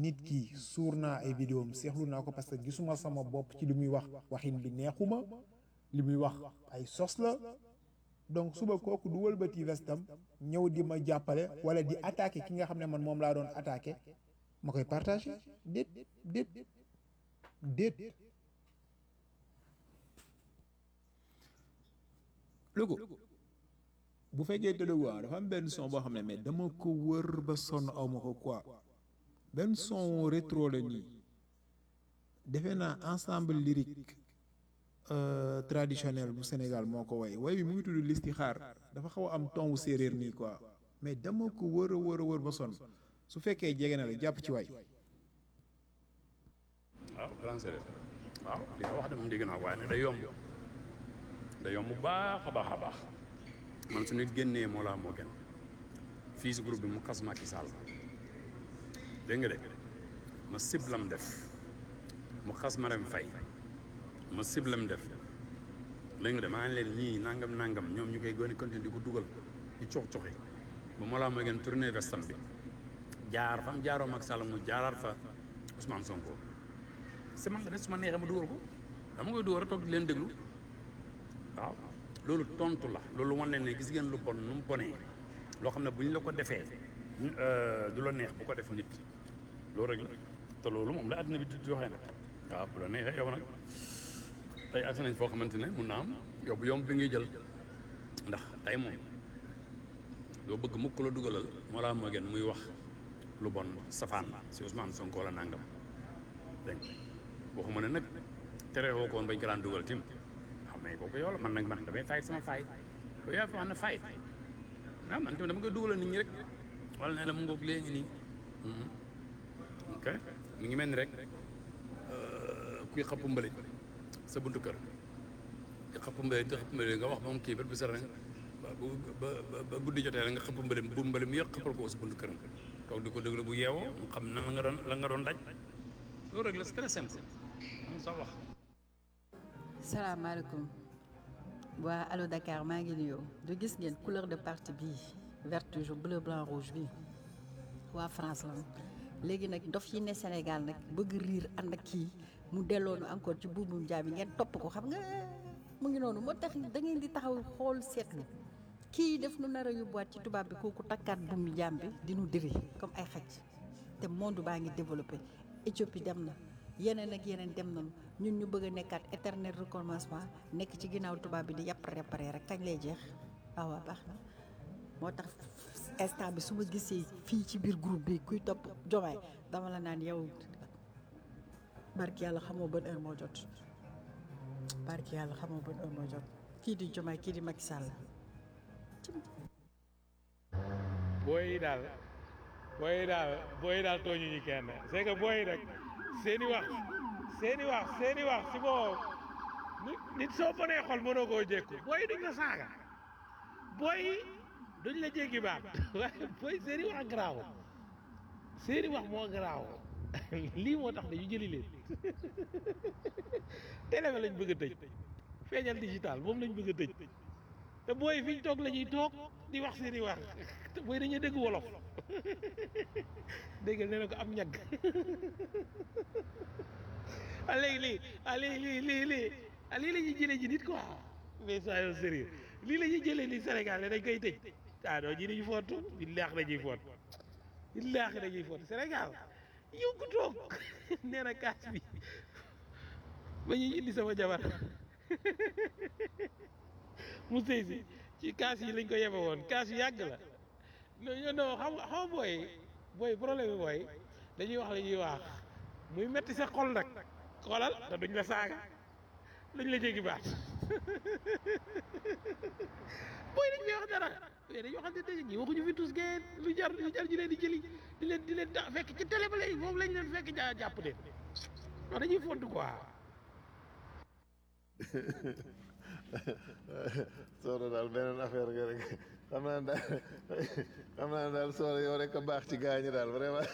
nit ki suur naa ay vidéo am seexlu naa ko parce que gisuma sama bopp ci li muy wax waxin bi neexuma li muy wax ay sos la donc suba kooku du wëlbati vestam ñëw di ma jàppale wala di attaquer ki nga xam ne man moom laa doon attaquer ma koy partager déet déet déet Louga bu fekkee te Louga dafa am benn son boo xam ne mais dama ko wër ba sonn aw ma ko quoi benn son rétro la nii defe naa ensemble lyrique euh, traditionnel bu Sénégal moo ko way way bi mu ngi tudd Listixaar dafa xaw a am ton wu séeréer nii quoi mais dama ko wër a wër a wër ba sonn su fekkee jege na la jàpp ci way waaw grand séeréer waaw li nga wax de moom dégg naa waaye nag day yomb day yomb bu baax a baax a baax man su nit génnee moo laa moo gën fii si groupe bi mu xas Macky Sall dégg nga de ma siblam def mu xas Marème Faye ma siblam def dégg nga de maa ngi leen ñii nangam nangam ñoom ñu koy gën a continuer di ko dugal di cox coxi ba moo laa moo gën tourné vestam bi jaar fam jaaroo Macky Sall mu jaaraat fa Ousmane Sonko si man nga de su ma neexee ma dugal ko dama koy dugal rek toog di leen déglu waaw loolu tontu la loolu wane ne gis ngeen lu bon nu mu bonee loo xam ne bu ñu la ko defee du la neex bu ko def nit loolu rek la te loolu moom la àddina bi di joxee nag waaw bu la neexee yow nag tey agsi nañ foo xamante ne mun naa am yow bu yomb bi ngay jël ndax tey moom doo bëgg mukk la dugalal moo laa moo gën muy wax lu bon safaan si Ousmane Sonko la nangam dégg nga waxuma ne nag tere woo ko woon bañ ko daan dugal tim xam ne kooku yow la man nag man damay fayit sama fayit yow yaa fi wax ne fayit ah man tamit dama koy dugalal nit ñi rek wala ne la mu ngoog léegi nii ok mi ngi mel ni rek kuy xapp mbalit sa buntu kër nga xapp mbalit nga xapp mbalit nga wax moom kii ba bu sara ba ba ba guddi jotee la nga xapp mbalit bu mbalit mu yëpp xappal ko sa buntu kër toog di ko déglu bu yeewoo mu xam na la nga doon la nga doon daj loolu rek la c'est très simple am sa wax salaamaaleykum waa Allo Dakar maa ngi nuyoo du gis ngeen couleur de parti bii vert toujours bleu blanc rouge bi waa France la léegi nag dof yi ne Sénégal nag bëgg riir ànd ak kii mu delloonu encore ci buubum jaam yi ngeen topp ko xam nga mu ngi noonu moo tax da ngeen di taxaw xool seetlu kii def nu nar a yóbbuwaat ci tubaab bi kooku takkaat buumu jaam bi di nu diri comme ay xaj te monde baa ngi développé Éthiopie dem na yeneen ak yeneen dem nañu ñun ñu bëgg a nekkaat éternel recommencement nekk ci ginnaaw tubaab bi di yàpp réparé rek kañ lay jeex waaw waaw baax na moo tax instant bi su ma gisee fii ci biir groupe bi kuy topp jomaay dama la naan yow barki yàlla xamoo ban heure moo jot barki yàlla xamoo ban heure moo jot kii di jomaay kii di Macky Sall booy yi daal booy yi daal booy yi daal tooñu ñu kenn c'est que booy yi rek seeni wax seeni wax seeni wax si boo nit nit soo bonee xol mënoo koo jékku booy yi duñ la saaga booy yi duñ la jéggi baat waaye booy seeni wax garaaw seeni wax moo garaaw lii moo tax dañu jëli leen télé bi lañ bëgg a tëj feeñal digital moom lañ bëgg a tëj te booy fi ñu toog la ñuy toog di wax seeni wax te booy dañuy dégg wolof déggal nee na ko am ñagg ah léegi lii ah lii lii lii lii ah lii la ñuy jëlee ji nit quoi mais soyons sérieux lii la ñuy jëlee ni Sénégal ne dañ koy tëj ah non ji dañuy foot billaahi dañuy foot billaahi dañuy foot Sénégal yow ku toog nee na kaas bi ba ñuy indi sama jabar mu sëy si ci kaas yi lañ ko yebe woon kaas yu yàgg la non non xam nga xam nga booy booy problème bi booy dañuy wax la ñuy wax muy metti sa xol nag xoolal te duñ la saaga duñ la jéggi baat booy dañ koy wax dara mais dañuy waxante dëgg ñi waxuñu fi tus ngeen lu jar lu jar ñu leen di jëli di leen di leen da fekk ci télé ba lay moom lañ leen fekk ja jàpp de non dañuy font quoi Soxna daal beneen affaire nga rek xam naa daal xam naa daal Soxna yow rek a baax ci gaañi daal vraiment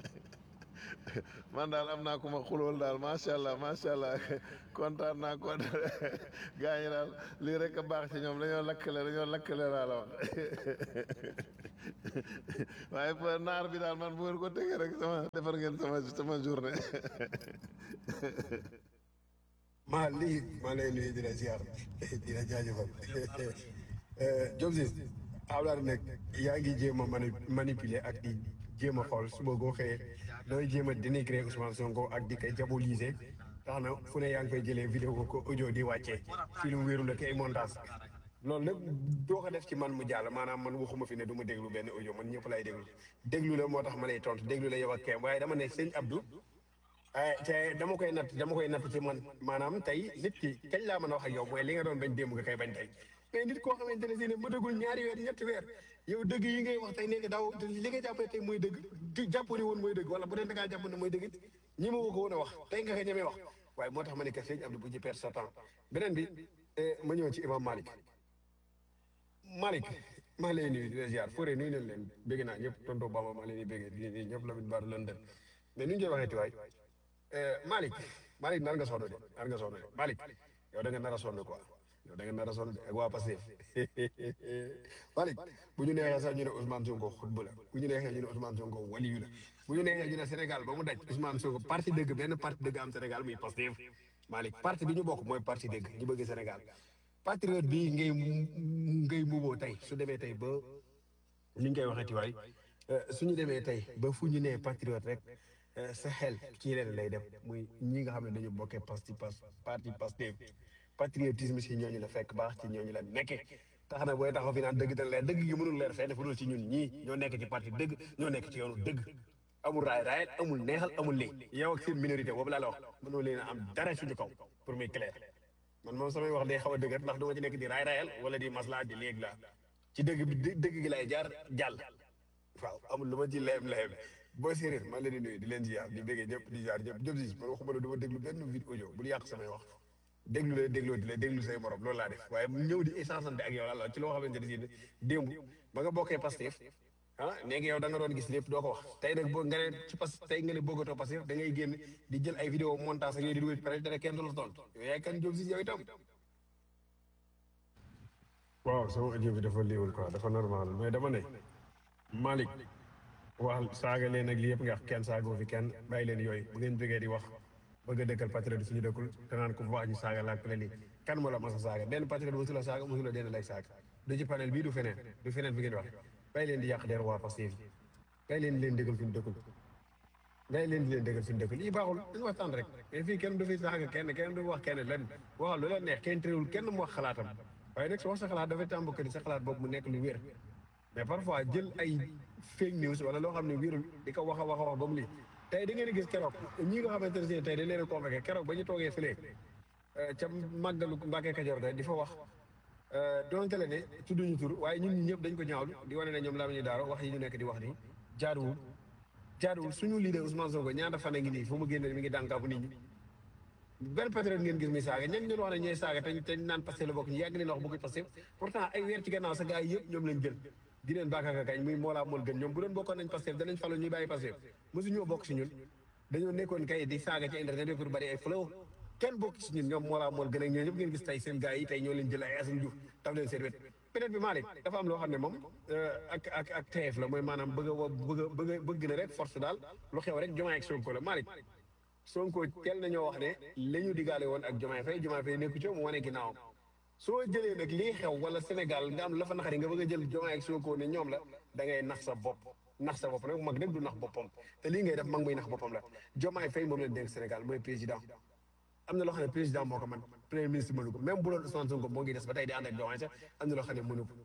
man daal am naa ku ma xulool daal macha allah macha allah kontaan naa kontaan gaañi daal lii rek a baax ci ñoom dañoo lakkale dañoo lakkale laa la wax waaye pa naar bi daal man bu ngeen ko tegee rek sama defar ngeen sama sama journée maa lii maa lay nuyu di la ziar di la jaajëfal Diop Ciss Abdoulaye nag yaa ngi jéem a mani manipuler ak di jéem a xool suba goo xëyee looy jéem a dénigrer Ousmane Sonko ak di koy diaboliser tax na fu ne yaa ngi koy jëlee vidéo ko audio di wàccee ci lu wéeru la kay montage loolu nag doo ko def ci man mu jàll maanaam man waxuma fi ne du ma déglu benn audio man ñëpp lay déglu déglu la moo tax ma lay tontu déglu la yow ak kenn waaye dama ne sëñ Abdou ah te dama koy natt dama koy natt ci man maanaam tey nit ki kañ laa mën a wax ak yow mooy li nga doon bañ démb nga koy bañ tey mais nit koo xamante ne si ne mëtagul ñaari weer ñetti weer yow dëgg yi ngay wax tey nee nga daaw te li nga jàpp ne tey mooy dëgg di jàpp ni woon mooy dëgg wala bu dee da ngaa jàpp ne mooy dëgg ñi ma woo ko woon a wax tey nga ko ñemee wax waaye moo tax ma ne que sëñ Abdou bu ci perdre sa temps beneen bi ma ñëw ci imam Malick Malick maa lay nuyu di la ziar Fodé nuyu nañ leen bégg naa ñëpp tonto Bamba maa leen di béggee di nuyu ñëpp Lamine Bara London mais nu ñu koy waxee ti waay Malick Malick nar nga sonn de nar nga sonn de Malick yow da nga nar a sonn quoi yow da nga nar a sonn de ak waa Pastef Malick bu ñu neexee sax ñu ne Ousmane Sonko xutba la bu ñu neexee ñu ne Ousmane Sonko waliyu la bu ñu neexee ñu ne Sénégal ba mu daj Ousmane Sonko parti dëgg benn parti dëgg am Sénégal muy Pastef Malick parti bi ñu bokk mooy parti dëgg ñu bëgg Sénégal patriote bi ngay ngay muboo tey su demee tey ba ni ñu koy waxeeti waay su ñu demee tey ba fu ñu nee patriote rek sa xel ci leen lay dem muy ñi nga xam ne dañu bokkee parti parti Pastef patriotisme si ñooñu la fekk baax ci ñooñu la nekke tax na booy taxaw fi naan dëgg dana leer dëgg gi mënul leer fenn fu dul ci ñun ñii ñoo nekk ci parti dëgg ñoo nekk ci yoonu dëgg amul raay raayal amul neexal amul lii yow ak seen minorité boobu laa la wax mënoo leen a am dara suñu kaw pour muy clair man moom samay wax day xaw a dëgër ndax du ma ci nekk di raay raayal wala di masla di léeg la ci dëgg bi dëgg gi lay jaar jàll waaw amul lu ma ci leem leem boo séeréer maa leen di nuyu di leen ziar di béggee ñëpp di ziar ñëpp jëm si man waxuma la du ma déglu benn vidéo audio bul yàq samay wax déglu la dégloo di la déglu say morom loolu laa def waaye ñëw di échangeante ak yow la ci loo xamante ne si démb ba nga bokkee Pastef ah léegi yow da nga doon gis lépp doo ko wax tey nag boo nga ne ci pas tey nga ne bëggatoo Pastef da ngay génn di jël ay vidéo montage ak yooyu di dugal ci pare te kenn du la tontu yow yaay kan jóg si yow itam waaw sama audio bi dafa liiwul quoi dafa normal mais dama ne Malick wax saaga leen ak lii yëpp nga wax kenn saagoo fi kenn bàyyi leen yooyu bu ngeen jógee di wax bëgg a dëkkal patriote suñu dëkkul te naan ko wax ñu saaga laak pale lii kan moo la mas a saaga benn patriote mosu la saaga mosu la den lay saaga du ci panel bii du feneen du feneen fi ngeen wax bàyyi leen di yàq der waa Pastef bàyyi leen di leen dëggal fi ñu dëkkul bàyyi leen di leen dëggal fi ñu dëkkul lii baaxul dañu waxtaan rek mais fii kenn du fi saaga kenn kenn du wax kenn lan waxal lu la neex kenn tréewul kenn mu wax xalaatam waaye nag su wax sa xalaat dafay tàmbali ni sa xalaat boobu mu nekk lu wér mais parfois jël ay fake news wala loo xam ne wérul di ko wax a wax a wax ba mu lii tey da ngeen di gis keroog ñi nga xamante ne si tey dañ leen a convoqué keroog ba ñu toogee fële ca màggalu Mbàkke Kajoor ga di fa wax donte la ne tudduñu tur waaye ñun ñi ñëpp dañ ko ñaawlu di wane ne ñoom laa ñu daaro wax yi ñu nekk di wax nii jaaduwul jaaduwul suñu leader Ousmane Sonko ñaata fan a ngi nii fu mu génne mi ngi dànkaafu nit ñi benn patriote ngeen gis muy saaga ñan ñun wax ne ñooy saaga te te naan Pastef la bokk ñu yàgg leen wax bëgg Pastef pourtant ay weer ci gannaaw sa gars yi yëpp ñoom lañ jël di leen bàkkaaka kañ muy moolaa mool gën ñoom bu doon bokkoon nañ Pastef danañ falu ñuy bàyyi Pastef mosu ñoo bokk si ñun dañoo nekkoon kay di saaga ci internet bi pour bari ay flow kenn bokk si ñun ñoom moolaa mool gën ak ñoo ñëpp ngeen gis tey seen gars yi tey ñoo leen jël ay Assane Diouf taf leen seen wet peut-être bi Malick dafa am loo xam ne moom ak ak ak TF la mooy maanaam bëgg a bëgg a bëgg a bëgg na rek force daal lu xew rek Diomaye ak Sonko la Malick Sonko teel nañoo wax ne la ñu digaale woon ak Diomaye Faye Diomaye Faye nekku ci mu wane ginnaawam soo jëlee nag lii xew wala Sénégal nga am la fa naxari nga bëgg a jël Diomaye ak Sonko ne ñoom la da ngay nax sa bopp nax sa bopp nag mag nag du nax boppam te lii ngay def mag muy nax boppam la Diomaye Faye moom leen dénk Sénégal mooy président am na loo xam ne président moo ko man premier ministre mënu ko même bu doon Ousmane Sonko moo ngi des ba tey di ànd ak Diomaye sax am na loo xam ne mënu ko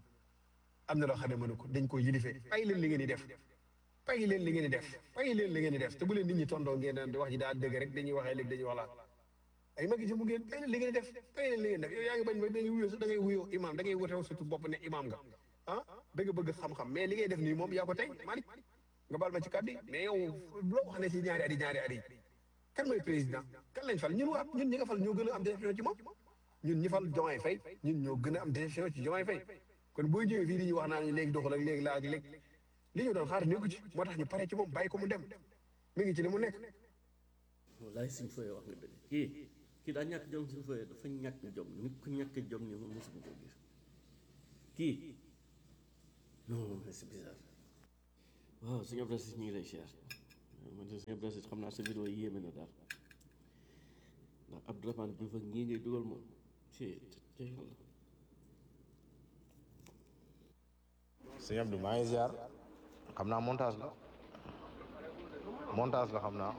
am na loo xam ne mënu ko dañ ko yilifee ay leen li ngeen di def pay leen li ngeen di def pay leen li ngeen di def te bu leen nit ñi tondoo ngeen naan di wax ji daa dëgg rek dañuy waxee léegi dañuy wax laa ay magi jëmu ngeen pay leen li ngeen di def pay leen li ngeen di def yow yaa ngi bañ ba da ngay wuyoo sax da ngay wuyoo imam da ngay wotew surtout bopp ne imam nga ah dëgg bëgg xam-xam mais li ngay def nii moom yaa ko tey Malick nga baal ma ci kàddu yi mais yow loo wax ne si ñaari at yi ñaari at yi kan mooy président kan lañ fal ñun waa ñun ñi nga fal ñoo gën a am déception ci moom ñun ñi fal Diomaye Faye ñun ñoo gën a am déception ci Diomaye Faye kon boo ñëwee fii di ñu wax naa ñu léegi doxal ak léegi laa ak léegi li ñu doon xaar nekku ci moo tax ñu pare ci moom bàyyi ko mu dem mi ngi ci li mu nekk wallaay suñ fooyee wax nga dëgg kii kii daa ñàkk jom suñ fooyee dafa ñàkk jom nit ku ñàkk jom ni ma mosuma ko gis kii non mais c'est bizarre waaw sëñ Abdou Aziz ñu ngi lay siyaar man de sëñ Abdou Aziz xam naa sa vidéo yi yéeme na daal ndax Abdourahmane Diouf ak ñii ngay dugal moom ci ci yàlla sëñ Abdou maa ngi ziar xam naa montage la montage la xam naa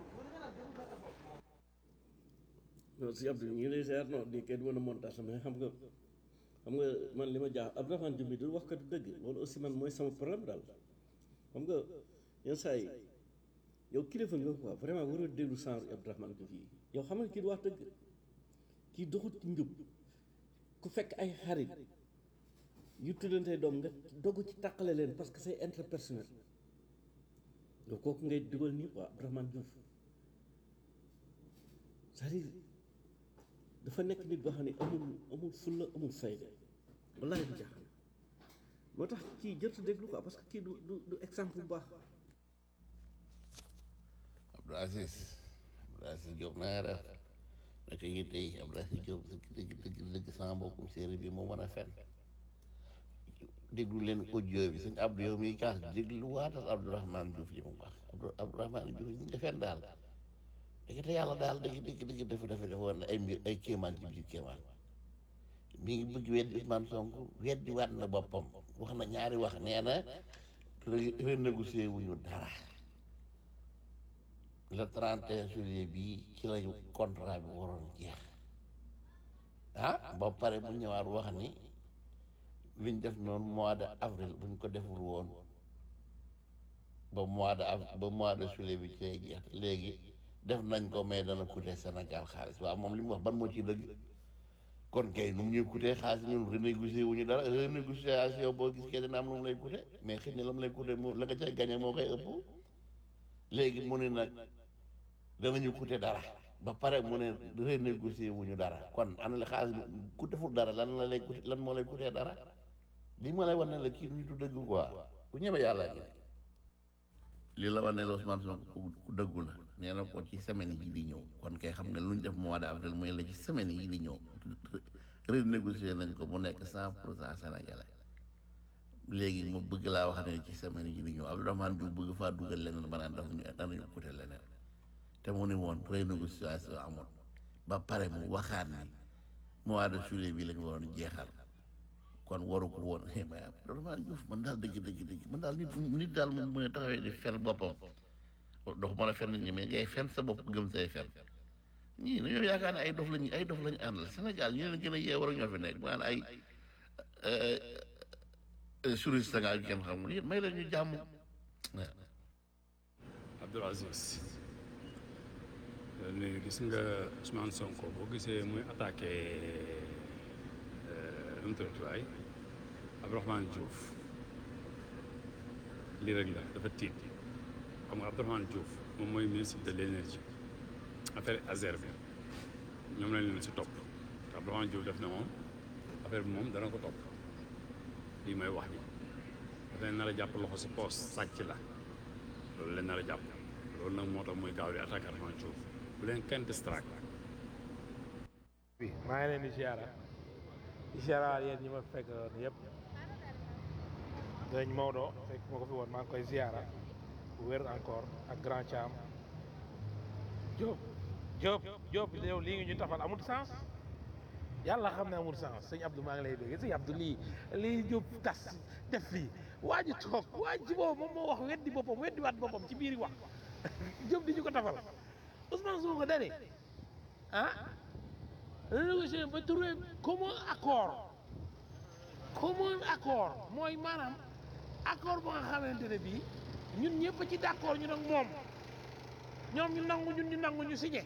non sëñ Abdou ñu ngi lay siyaar non di kenn mën a montage mais xam nga xam nga man li ma jaax Abdourahmane Diouf bi du wax kat dëgg loolu aussi man mooy sama problème daal xam nga yenn saa yi yow kilifa nga quoi vraiment waroo déglu genre Abdourahmane Diouf yi yow xam nga kii du wax dëgg kii doxut ci njub ku fekk ay xarit yu tuddantee doom nga dogg ci tàqale leen parce que c'est interpersonnel yow kooku ngay dugal nii quoi Abdourahmane Diouf c'est-à-dire dafa nekk nit boo xam ne amul amul fulla amul fayda wallaahi du jaaxal moo tax kii jërtu déglu quoi parce que kii du du du exemple bu baax Abdou Aziz Abdou Aziz Diop na nga def naka yi tey Abdou Aziz Diop dëgg dëgg dëgg dëgg sama mbokkum séeréer bi moo mën a fen déglu leen audio bi suñ Abdou yow miy kaas déglu waatal Abdourahmane Diouf li mu wax Abdou Abdourahmane Diouf ñu ngi fen daal dëgg te yàlla daal dëgg dëgg dëgg dafa dafa dafa woon ay mbir ay kéemaan ci biir kéemaan mi ngi bëgg weddi Ousmane Sonko weddi waat na boppam wax na ñaari wax nee na renégocier wuñu dara le 31 juillet bii ci lañu contrat bi waroon jeex ah ba pare mu ñëwaat wax ni liñ def noonu mois de avril buñ ko deful woon ba mois de av ba mois de juillet bi ci lay jeex léegi def nañ ko mais dana coûter Sénégal xaalis waaw moom li mu wax ban moo ci dëgg kon kay nu mu ñuy coûter xaalis ñun renégocier wu ñu dara renégociation boo gis kee dina am lu mu lay coûter mais xëy na la mu lay coûter mu la nga cay gagné moo koy ëpp léegi mu ne nag danañu coûter dara ba pare mu ne renégocier wu ñu dara kon ana la xaalis ku deful dara lan la lay coûter lan moo lay coûter dara li ma lay wan ne la kii du nitu dëgg quoi ku ñeme yàlla gi li la wan ne la Ousmane Sonko ku dëggu la nee na ko ci semaine yi di ñëw kon kay xam nga lu ñu def mois de avril mooy la ci semaine yi di ñëw renégocier nañ ko mu nekk cent pour cent sénégalais léegi mu bëgg laa wax ne ci semaine yi di ñëw Abdourahmane Diouf bëgg faa dugal leneen ba naan daf ñu danañu coûté leneen te mu ni woon renégociation amul ba pare mu waxaat ni mois de juillet bi lañu waroon jeexal kon waru ko woon mais Abdourahmane Diouf man daal dëgg dëgg dëgg man daal nit nit daal moom mu ne taxawee di fen boppam dox mën a fen nit ñi mais ngay fen sa bopp gëm say fen ñii dañoo yaakaar ne ay dof lañu ay dof lañu àndal Sénégal ñi leen gën a yee war a ñoo fi nekk maanaam ay touriste nga ak kenn xam nga may leen ñu jàmm Abdoul Aziz léegi gis nga Ousmane Sonko boo gisee muy attaqué nu mu tuddati waay Abdourahmane Diouf lii rek la dafa tiit xam nga Abdourahmane Diouf moom mooy ministre de l' énergie affaire Azer bi ñoom lañ leen si topp te Abdourahmane Diouf def na moom affaire bi moom dana ko topp lii may wax ji dafa leen nar a jàpp loxo si poos sàcc la loolu leen nar a jàpp loolu nag moo tax muy gaaw di attaqué Abdourahmane Diouf bu leen kenn distract bi maa ngi leen di ziara di ziara yéen ñi ma fekk yëpp dañ Maodo fekk ma ko fi woon maa ngi koy ziara bu wér encore ak grand Thiam Diop Diop Diop yow lii ngi ñu tafal amul sens yàlla xam ne amul sens sëñ Abdou maa ngi lay dégg sëñ Abdou lii lii Diop tas def lii waa ji toog waa ji boobu moom moo wax weddi boppam weddi waat boppam ci biir wax Diop di ñu ko tafal Ousmane Sonko dane ah renégocier ba trouver commun accord commun accord mooy maanaam accord ba nga xamante ne bii ñun ñëpp ci d'accord ñu nag moom ñoom ñu nangu ñun ñu nangu ñu signé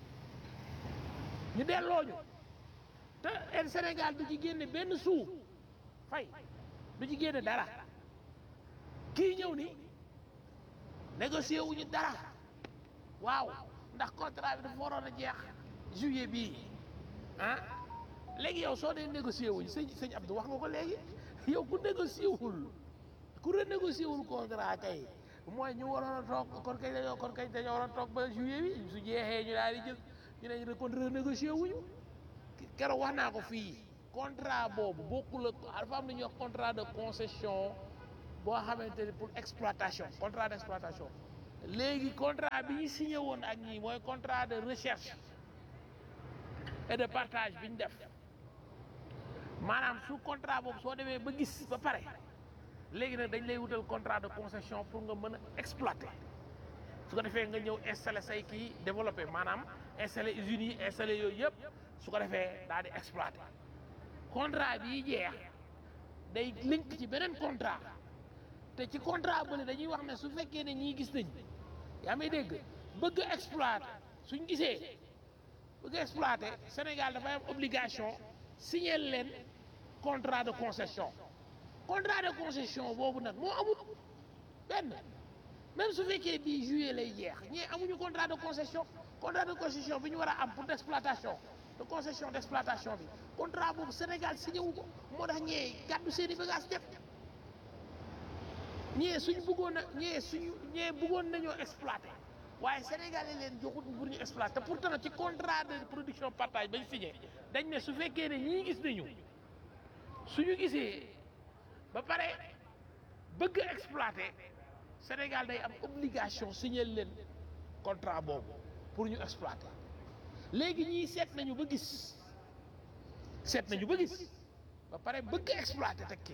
ñu delloo ñu te el Sénégal du ci génne benn suu fay du ci génne dara kii ñëw ni négocier wuñu dara waaw ndax contrat bi dafa waroon a jeex juillet bii ah léegi yow soo dee négocier wuñ sëñ sëñ Abdou wax nga ko léegi yow ku négocier wul ku renégocier wul contrat kay mooy ñu waroon a toog kon kay dañoo kon kay dañoo waroon a toog ba juillet bi su jeexee ñu daal di jël ñu ne ñu kon renégocier wuñu keroog wax naa ko fii contrat boobu bokkul ak dafa am lu ñuy wax contrat de concession boo xamante ni pour exploitation contrat d' exploitation léegi contrat bi ñu signé woon ak ñii mooy contrat de recherche et de partage bi ñu def maanaam su contrat boobu soo demee ba gis ba pare léegi nag dañ lay wutal contrat de concession pour nga mën a exploiter su ko defee nga ñëw installer say kii développer maanaam installer usines yi installer yooyu yëpp su ko defee daal di exploiter contrat bii jeex day link ci beneen contrat te ci contrat bële dañuy wax ne su fekkee ne ñii gis nañ yaa may dégg bëgg exploiter suñ gisee bëgg exploiter Sénégal dafay am obligation signer leen contrat de concession contrat de concession boobu nag moo amul benn même su fekkee bii juillet lay jeex ñii amuñu contrat de concession contrat de concession bi ñu war a am pour d' exploitation de concession d' exploitation bi contrat boobu Sénégal signé wu ko moo tax ñee gàddu seen i bagage def ñee suñ bëggoon a ñee suñu ñee bëggoon nañoo exploiter waaye Sénégal yi leen joxut pour ñu exploiter te pourtant ci contrat de production partage bañ signé dañ ne su fekkee ne ñii gis nañu suñu gisee ba pare bëgg exploiter Sénégal day am obligation signer leen contrat boobu pour ñu exploiter léegi ñii seet nañu ba gis seet nañu ba gis ba pare bëgg exploiter tekki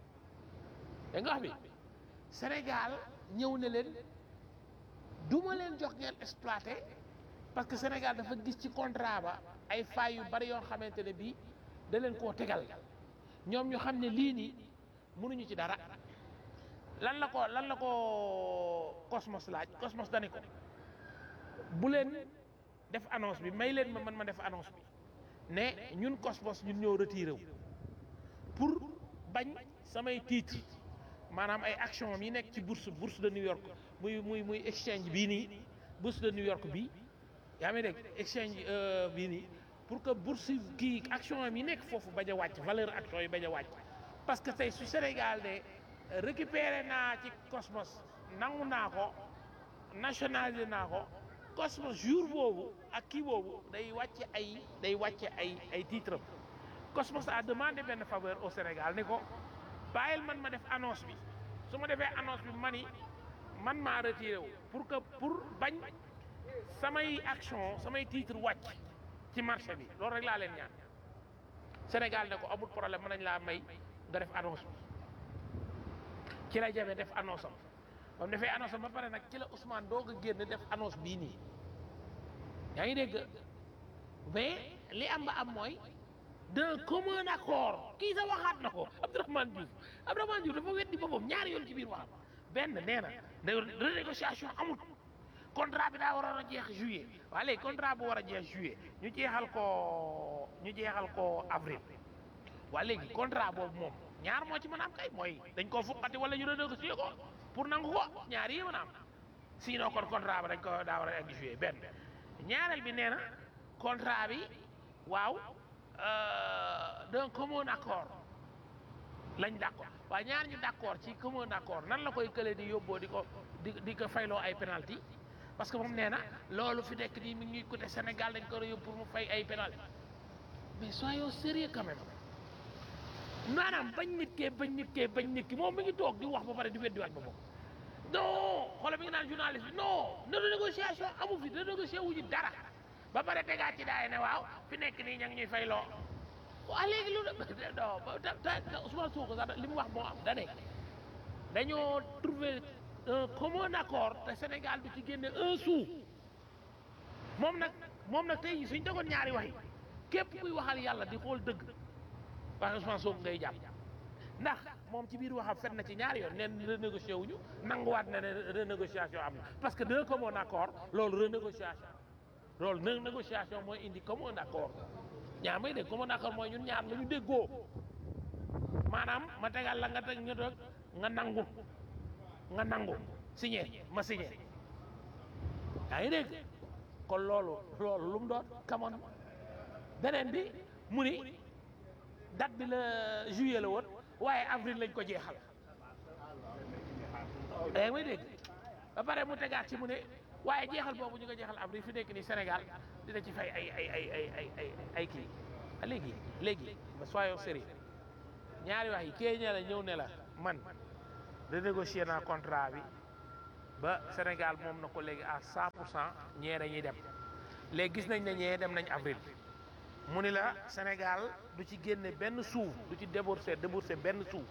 da nga wax bi Sénégal ñëw ne leen duma leen jox ngeen exploiter parce que Sénégal dafa gis ci contrat ba ay failles yu bari yoo xamante ne bii da leen koo tegal ñoom ñu xam ne lii nii mënuñu ci dara lan la ko lan la ko Cosmos laaj Cosmos dani ko bu leen def annonce bi may leen ma man ma def annonce bi ne ñun Cosmos ñun ñoo retiré wu pour bañ samay titre maanaam ay action yi nekk ci bourse bourse de New York muy muy muy exchange bii nii bourse de New York bii yaa ngi dégg exchange bii nii pour que bourse kii action yi nekk foofu bañ a wàcc valeur action yi bañ a wàcc parce que tey su Sénégal de récupéré naa ci Cosmos nangu naa ko nationalisé naa ko Cosmos jour boobu ak kii boobu day wàcce ay day wàcce ay ay titre Cosmos a demandé benn faveur au Sénégal ni ko bàyyil man ma def annonce bi su ma defee annonce bi mani man maa retiré wu pour que pour bañ samay action samay titre wàcc ci marché bi loolu rek laa leen ñaan Sénégal ne ko amul problème mën nañ laa may nga def annonce bi ci la jabe def annonce am ba mu defee annonce am ba pare nag ci la Ousmane doog a génn def annonce bii nii yaa ngi dégg mais li am ba am mooy d'un commun accord kii sa waxaat na ko Abdourahmane Diouf Abdourahmane Diouf dafa weddi boppam ñaari yoon ci biir waxam benn nee na de renégociation amul contrat bi daa waroon a jeex juillet waaye léegi contrat bu war a jeex juillet ñu jeexal ko ñu jeexal ko avril waaye léegi contrat boobu moom ñaar moo ci mën a am kay mooy dañ koo fuqati wala ñu renégocier ko pour nangu ko ñaar yi mën a am sinon kon contrat ba dañ ko daa war a egg juillet benn ñaareel bi nee na contrat bi waaw d'un commun accord lañ d' accord waaye ñaar ñu d' accord ci commun accord nan la koy kële di yóbboo di ko di di ko fayloo ay penalty parce que moom nee na loolu fi nekk nii mi ngi ñuy côté Sénégal dañ ko war a yóbbu pour mu fay ay penalty mais soyons sérieux quand même maanaam bañ nit kee bañ nit kee bañ nit ki moom mi ngi toog di wax ba pare di weddi waat ba moom non xoolal mi ngi naan journaliste bi non ne négociation amu fi ne négocié wuñu dara ba pare tegaat ci daay ne waaw fi nekk nii ña ngi ñuy fay loo waa léegi lu ne non ta Ousmane Sonko sax li mu wax moo am da ne dañoo trouver un commun accord te Sénégal du ci génne un sou moom nag moom nag tey suñ tegoon ñaari wax yi képp kuy waxal yàlla di xool dëgg wax Ousmane Sonko ngay jàpp ndax moom ci biir waxam fet na ci ñaari yoon neen renégocié wuñu nanguwaat na ne renégociation am na parce que d'un commun accord loolu renégociation loolu ne négociation mooy indi commun accord ñaar may dégg commun accord mooy ñun ñaar la ñu déggoo maanaam ma tegal la nga teg ñu toog nga nangu nga nangu signé ma signé yaa ngi dégg kon loolu loolu lu mu doon kamoon beneen bi mu ni date bi la juillet la woon waaye avril lañ ko jeexal yaa ngi may dégg ba pare mu tegaat ci mu ne waaye jeexal boobu ñu ko jeexal avril fi nekk nii Sénégal dina ci fay ay ay ay ay ay ay ay kii léegi léegi ba soyons sérieux ñaari wax yi kee ñe la ñëw ne la man renégocier naa contrat bi ba Sénégal moom na ko léegi à 100 pour cent ñee dañuy dem léegi gis nañ ne ñee dem nañ avril mu ni la Sénégal du ci génne benn suuf du ci débourser débourser benn suuf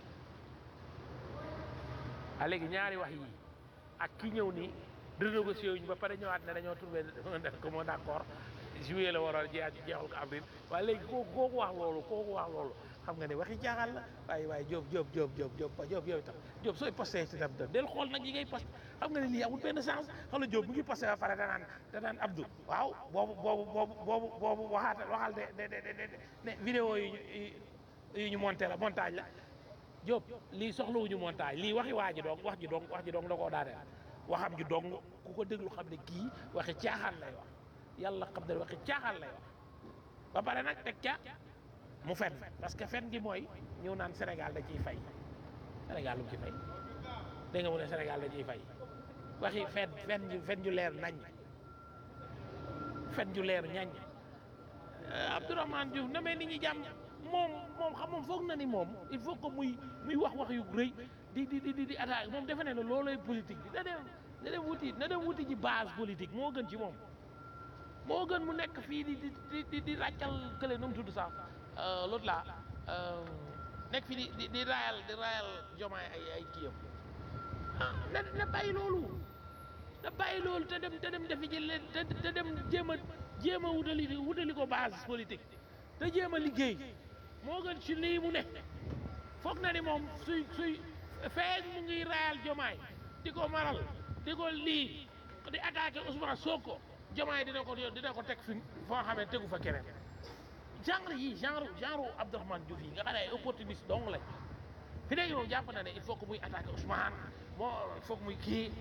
a léegi ñaari wax yi ak ki ñëw ni renégocier wuñu ba pare ñëwaat ne dañoo trouvé ko moo d'accord juillet la waroon jeex jeexal ko avril waaye léegi koo kooku wax loolu kooku wax loolu xam nga ne waxi jaaxal la waaye waaye Diop Diop Diop Diop Diop Diop yow itam Diop sooy posté ci tam del xool nag yi ngay posté xam nga ne lii amul benn sens xam nga Diop mu ngi posté ba pare danaan danaan Abdou waaw boobu boobu boobu boobu boobu waxaat waxal de de de de ne vidéo yi ñu yi ñu monté la montage la Diop lii soxlawuñu montage lii waxi waa ji dong wax ji dong wax ji dong da koo daaneel waxam ji dong ku ko déglu xam ne kii waxi caaxaan lay wax yàlla xam ne waxi caaxaan lay wax ba pare nag teg ca mu fen parce que fen gi mooy ñëw naan Sénégal da ciy fay Sénégal lu mu ci fay dégg nga mu ne Sénégal da ciy fay waxi fen fen ju fen ju leer nañ fen ju leer ñañ Abdourahmane Diouf na mel ni ñi jàmm moom moom xam moom foog na ni moom il faut que muy muy wax wax yu rëy di di di di attaque moom defe ne ne loolooy politique bi na dem na dem wuti na dem wuti ji base politique moo gën ci moom moo gën mu nekk fii di di di di ràccal kële nu mu tudd sax l'autre là nekk fii di di di raayal di raayal jomaay ay ay kiyam ah na na bàyyi loolu na bàyyi loolu te dem te dem defi ji leen te te dem jéem a jéem a wutali wutali ko base politique te jéem a liggéey moo gën ci lii mu ne foog na ni moom suy suy feeñ mu ngi raayal jomaay di ko maral di ko lii di attaqué Ousmane Sonko jomaay dina ko dina ko teg fi foo xam ne tegu fa keneen genre yi genre genre Abdourahmane Diouf yi nga xam ne ay opportuniste dong lañ fi léegi moom jàpp na ne il faut que muy attaqué Ousmane moo il faut que muy kii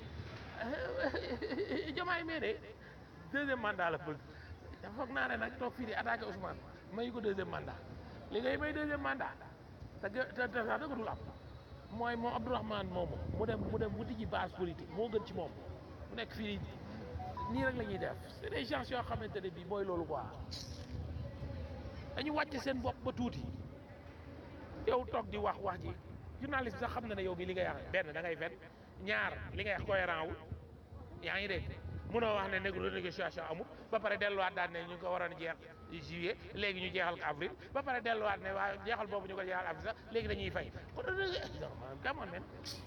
jomaay mee de deuxième mandat la bëgg dafa foog naa ne nag toog fii di attaqué Ousmane mayu ko deuxième mandat li ngay may deuxième mandat te te te sax dëgg dul am mooy moom Abdourahmane moomu mu dem mu dem wuti ji base politique moo gën ci moom mu nekk fii nii rek la ñuy def c'est des gens yoo xamante ne bii mooy loolu quoi dañu wàcce seen bopp ba tuuti yow toog di wax wax ji journaliste bi sax xam na ne yow bi li ngay wax benn da ngay fen ñaar li ngay wax cohérent wul yaa ngi dégg mënoo wax ne négo négociation amul ba pare delluwaat daal ne ñu ngi ko waroon jeex juillet léegi ñu jeexal ko avril ba pare delluwaat ne waa jeexal boobu ñu ko jeexal avril sax léegi dañuy fay kon come on man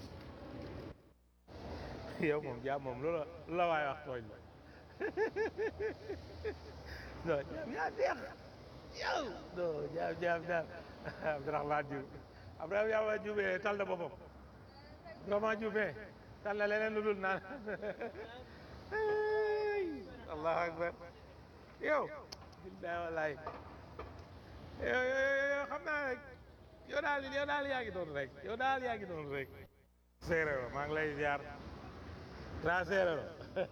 yow moom jaam moom loola la waay wax tooñ la non jaam yaa neex yow non jaam jaam jaam Abdourahmane Diouf Abdourahmane Diouf tal na boppam Abdourahmane Diouf tal na leneen lu dul naan allahu akbar yow billahi wallahi yow yow xam naa rek yow daal yow daal yaa ngi doon rek yow daal yaa ngi doon rek séeréer maa ngi lay ziar grand séeréer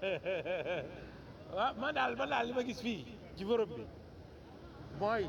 waaw man daal man daal li ma gis fii ci Europe bi mooy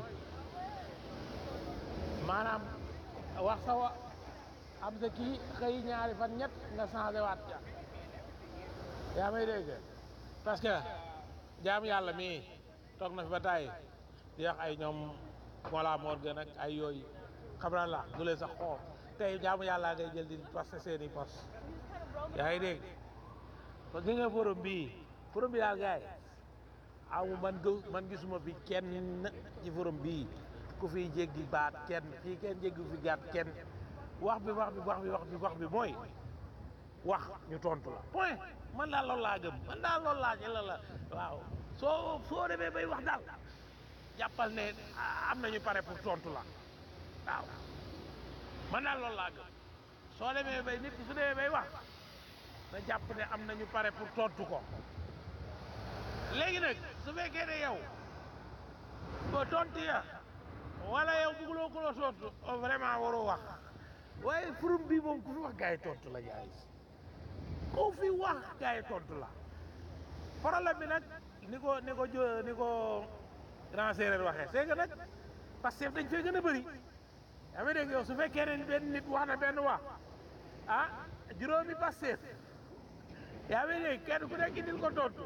maanaam wax sa wa am sa kii xëy ñaari fan ñett nga changé waat ca yaa may dégg parce que jaam yàlla mii toog na fi ba tàyyi di wax ay ñoom Mollah Morgun ak ay yooyu xam naa la du leen sax xool tey jaamu yàlla ngay jël di passé seeni poste yaa ngi dégg parce que nga forum bii forum bi daal gars yi amu man gë man gisuma fi kenn ci forum bii ku fiy jéggi baat kenn fii kenn jéggi fi gaat kenn wax bi wax bi wax bi wax bi wax bi mooy wax ñu tontu la point man daal loolu laa gëm man daal loolu laa la la waaw soo soo demee bay wax daal jàppal ne am nañu pare pour tontu la waaw man daal loolu laa gëm soo demee bay nit ki su demee bay wax na jàpp ne am nañu pare pour tontu ko léegi nag su fekkee ne yow ko tontu ya wala yow bëgguloo ko la tontu vraiment waroo wax waaye forum bi moom ku fi wax gars yi tontu la gars yi ku fi wax gars yi tontu la problème bi nag ni ko ni ko jo ni ko grand séeréer waxee c'est que nag parce que dañ fee gën a bëri yaa ngi dégg yow su fekkee ne benn nit wax na benn wax ah juróomi Pastef yaa ngi dégg kenn ku nekk indil ko tontu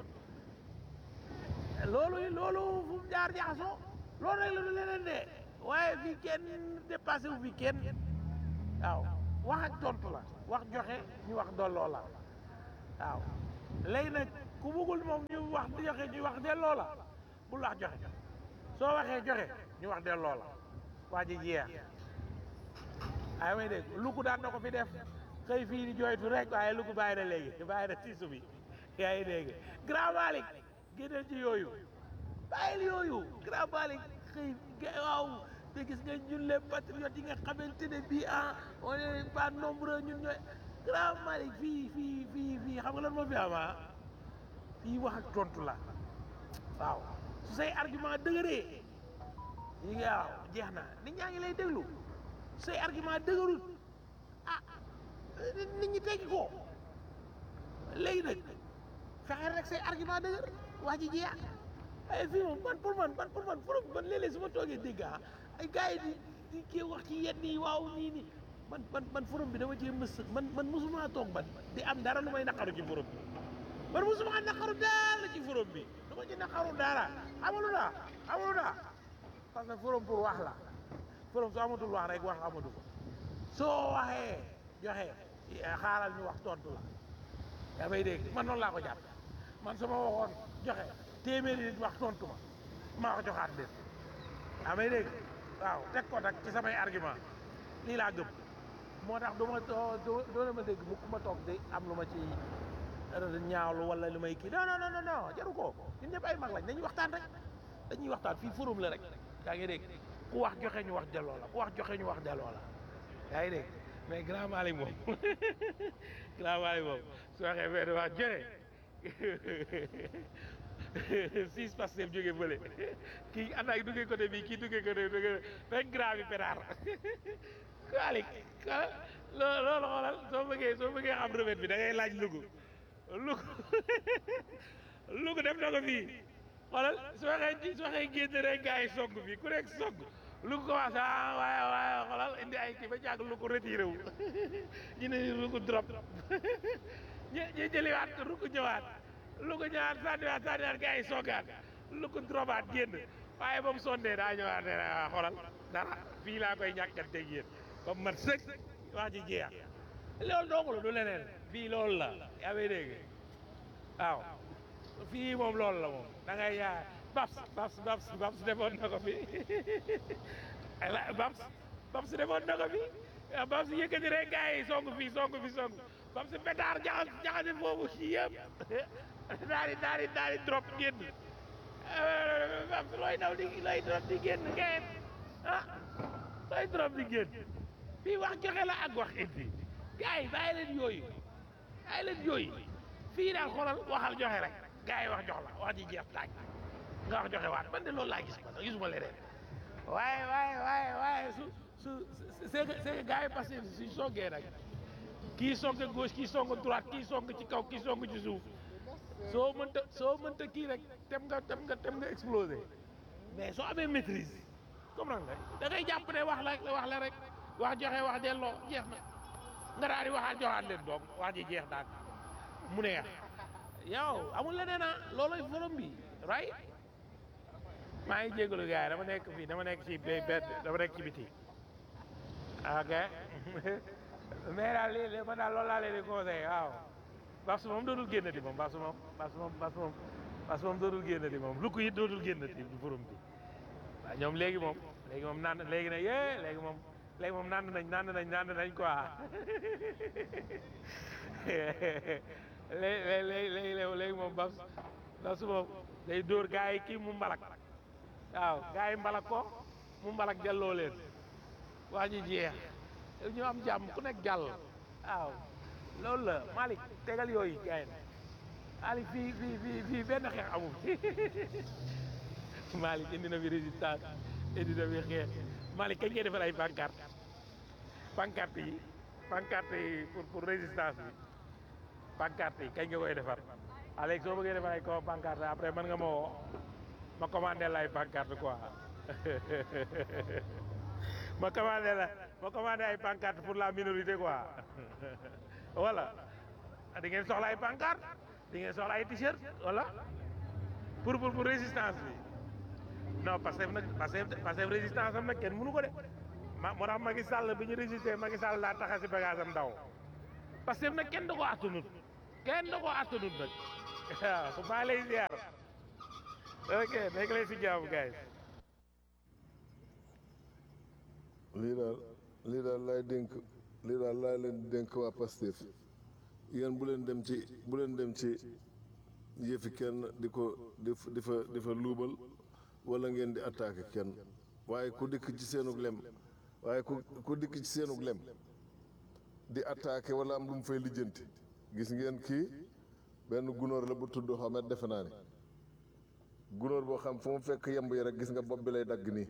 loolu loolu fu mu jaar jaxasoo loolu rek la du leneen de waaye fii kenn dépassé wu fi kenn waaw wax ak tontu la wax joxe ñu wax dolloo la waaw léegi nag ku bëggul moom ñu wax joxe ñu wax delloo la bul wax joxe soo waxee joxe ñu wax delloo la waa ji jeex ay may dégg lu ko daan na ko fi def xëy fii di jooytu rek waaye lu ko bàyyi na léegi bàyyi na tiisu bi yaa ngi dégg grand Malick génneel ci yooyu bàyyil yooyu grand Malick xëy ga- waaw te gis nga ñun les patriotes yi nga xamante ne bii ah on est pas nombreux ñun ñooy grand Malick fii fii fii fii xam nga lan moo fi am ah fii wax ak tontu la waaw su say argument dëgëree yi nga waaw jeex na nit ñaa ngi lay déglu say argument dëgërul ah nit ñi teggi ko léegi nag fexeel rek say argument dëgër wax ji jeex ay fii moom man pour man man pour man forom man léeg-léeg su ma toogee dégg ah ay gars yi di di kii wax ci yenn yi waaw nii nii man man man forom bi dama cee mës man man mosuma toog man di am dara lu may naqaru ci forom bi man mosuma naqaru dara ci forom bi du ma ci naqaru dara amalu daa amalu daa parce que forom pour wax la forom su amatul wax rek wax amatu ko soo waxee joxe xaaral ñu wax tontu la yaa may dégg man noonu laa ko jàpp man su ma waxoon joxe téeméeri nit wax tontu ma maa ko joxaat leen yaa may dégg waaw teg ko nag ci samay argument lii laa gëm moo tax du ma doo doo ma dégg mukk ma toog di am lu ma ci ñaawlu wala lu may kii non non non non jaru ko ñun ñëpp ay mag lañ dañuy waxtaan rek dañuy waxtaan fii forum la rek yaa ngi dégg ku wax joxe ñu wax delloo la ku wax joxe ñu wax delloo la yaa ngi dégg mais grand Malick moom grand Malick moom su waxee benn wax joxe six Pastef jógee bële kii ànd ak duggee côté bi kii duggee côté bi rek grand bi pétard Malick loo loolu xoolal soo bëggee soo bëggee xam remède bi da ngay laaj lugu lugu lugu def na ko fii xoolal su waxee su waxee génn rek gars yi sogg bi ku nekk sogg lu ko commencé ah waaye waaye xoolal indi ay kii ba jàgg lu ko retiré wu ñu ne lu ko drop ñu ñu jëliwaat lu ko ñëwaat lu ko ñëwaat sànniwaat sànniwaat gars yi soggaat lu ko dropaat génn waaye ba mu sondee daa ñëwaat ne ah xoolal dara fii laa koy ñàkkanteeg yéen comme man sëg wax ji jeex loolu dong la du leneen fii loolu la yaa ngi dégg waaw fii moom loolu la moom da ngay yaa Babs Babs Babs Babs defoon na ko fi Babs Babs defoon na ko fi Babs yëkkati rek gars yi song fii song fi song Babs pétard jaxas jaxase foofu si yëpp daal di daal di daal di drop génn Babs looy daw di looy drop di génn ngeen ah looy drop di génn fii wax joxe la ak wax indi gars yi bàyyi leen yooyu bàyyi leen yooyu fii daal xoolal waxal joxe rek gars yi wax jox la wax ji jeex taaj nga wax joxe waat man de loolu laa gis man gisuma leneen waaye waaye waaye waaye su su c'est que c'est que gars yi parce que suñ soggee nag kii song gauche kii song droite kii song ci kaw kii song ci suuf soo mënta soo mënta kii rek tem nga tem nga tem nga explosé mais soo amee maîtrise comprendre nga da ngay jàpp ne wax la wax la rek wax joxe wax delloo jeex na nga daal di waxaat joxaat leen doom wax ji jeex daal mu neex yow amul leneen ah looloy forum bi right maa ngi jégalu gars yi dama nekk fii dama nekk ci bay bedd dama nekk ci biti ok mais daal lii lii man daal loolu laa leen di conseillé waaw parce que moom dootul génnati moom parce que moom parce que moom parce que moom parce que moom dootul génnati moom lu ko it dootul génnati du forum bi waaw ñoom léegi moom léegi moom naan léegi nag yee léegi moom léegi moom naan nañ naan nañ naan nañ quoi léegi léegi léegi léegi moom bas bas moom day dóor gars yi kii mu mbalak waaw gars yi mbalak ko mu mbalak delloo leen waa ji jeex ñu am jàmm ku nekk jàll waaw loolu la Malick tegal yooyu gars yi Malick fii fii fii fii benn xeex amul Malick indi na fi résistance indi na fi xeex Malick kañ ngay defal ay pancarte pancarte yi pancarte yi pour pour résistance bi pancarte yi kañ nga koy defar Alex soo bëggee defar ay ko pancarte après mën nga ma woo ma commandé la ay pancarte quoi ma commandé la ma commandé ay pancarte pour la minorité quoi voilà di ngeen soxla ay pancarte di ngeen soxla ay t-shirt voilà pour pour pour résistance bi non parce que nag parce que parce que résistance am nag kenn mënu ko de ma moo tax Macky Sall bi ñu résisté Macky Sall daa taxa si bagage am daw parce que nag kenn da ko attanut kenn da ko attanut nag waaw maa lay ziar ok nekk lay si jaamu guys lii daal lii daal laay dénk lii daal laay leen di dénk waa Pastef yéen bu leen dem ci bu leen dem ci yëfi kenn di ko di fa di fa di fa luubal wala ngeen di attaqué kenn waaye ku dikk ci seenug lem waaye ku ku dikk ci seenug lem di attaqué wala am lu mu fay lijjanti gis ngeen kii benn gunóor la bu tudd xamet defe naa ne gunóor boo xam fu mu fekk yemb yi rek gis nga bopp bi lay dagg nii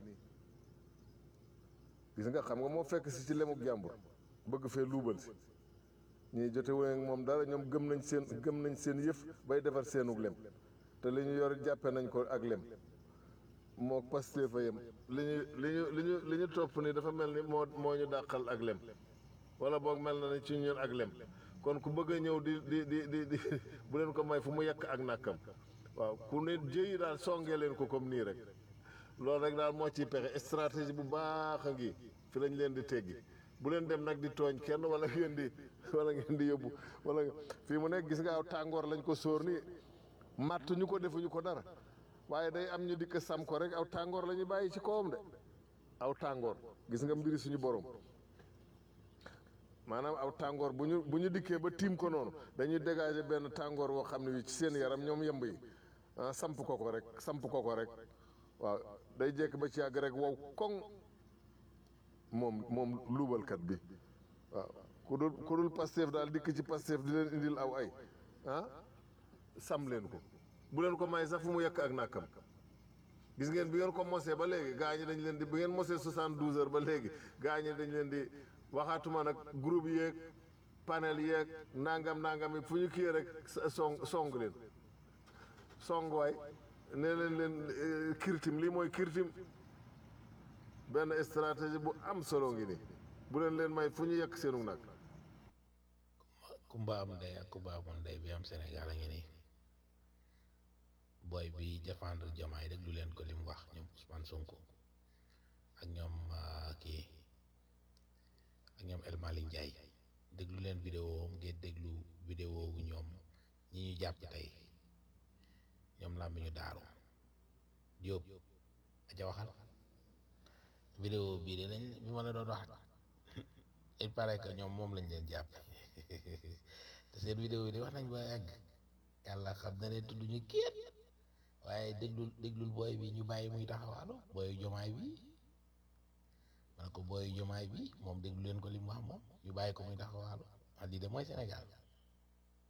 gis nga xam nga moo fekk si ci lemuk jàmbur bëgg fee luubal si ñii jote wuñ ak moom dara ñoom gëm nañ seen gëm nañ seen yëf bay defar seenug lem te li ñu yor jàppe nañ ko ak lem moo Pastef fa yem li ñu li ñu li ñu li ñu topp ni dafa mel ni moo moo ñu dàqal ak lem wala boog mel na ni ci ñun ak lem kon ku bëgg a ñëw di di di di di bu leen ko may fu mu yekk ak nàkkam waaw ku ne jëyi daal songee leen ko comme nii rek loolu rek daal moo ciy pexe stratégie bu baax a ngi fi lañ leen di teggi bu leen dem nag di tooñ kenn wala ngeen di wala ngeen di yóbbu wala fii mu nekk gis nga aw tàngoor lañ ko sóor nii matt ñu ko defuñu ko dara waaye day am ñu dikk sam ko rek aw tàngoor la ñuy bàyyi ci kawam de aw tàngoor gis nga mbiri suñu borom maanaam aw tàngoor bu ñu bu ñu dikkee ba tiim ko noonu dañuy dégager benn tàngoor woo xam ne wi ci seen yaram ñoom yemb yi ah samp ko ko rek samp ko ko rek waaw day jekk ba ci yàgg rek wow koŋ moom moom luubalkat bi waaw ku dul ku dul Pastef daal dikk ci Pastef di leen indil aw ay ah sam leen ko bu leen ko may sax fu mu yekk ak nàkkam gis ngeen bi ngeen ko mosee ba léegi gaa ñi dañ leen di bi ngeen mosee soixante-douze heures ba léegi gaa ñi dañ leen di waxaatuma nag groupe yeeg panel yeeg nangam nangam yi fu ñu kii rek song song leen song waay nee leen leen kirtim lii mooy kirtim benn stratégie bu am solo ngi nii bu leen leen may fu ñu yekk seenu nag kumba am ndey ak kumba amul ndey bi am Sénégal a ngi nii booy bi défendre Diomaye déglu leen ko li mu wax ñoom Ousmane Sonko ak ñoom kii ak ñoom El Malick Ndiaye déglu leen vidéo ngeen déglu vidéo wu ñoom ñi ñu jàpp tey ñoom làmb ñu daaru Diop aja waxal vidéo bii de lañ bi ma la doon wax il paraît que ñoom moom lañ leen jàpp te seen vidéo yi de wax nañ ba yàgg yàlla xam na ne tudd ñu kéet waaye déglul déglul booy bi ñu bàyyi muy taxawaalo booyu jomaay bi man ko booyu jomaay bi moom déglu leen ko li mu wax moom ñu bàyyi ko muy taxawaalo wax lii de mooy Sénégal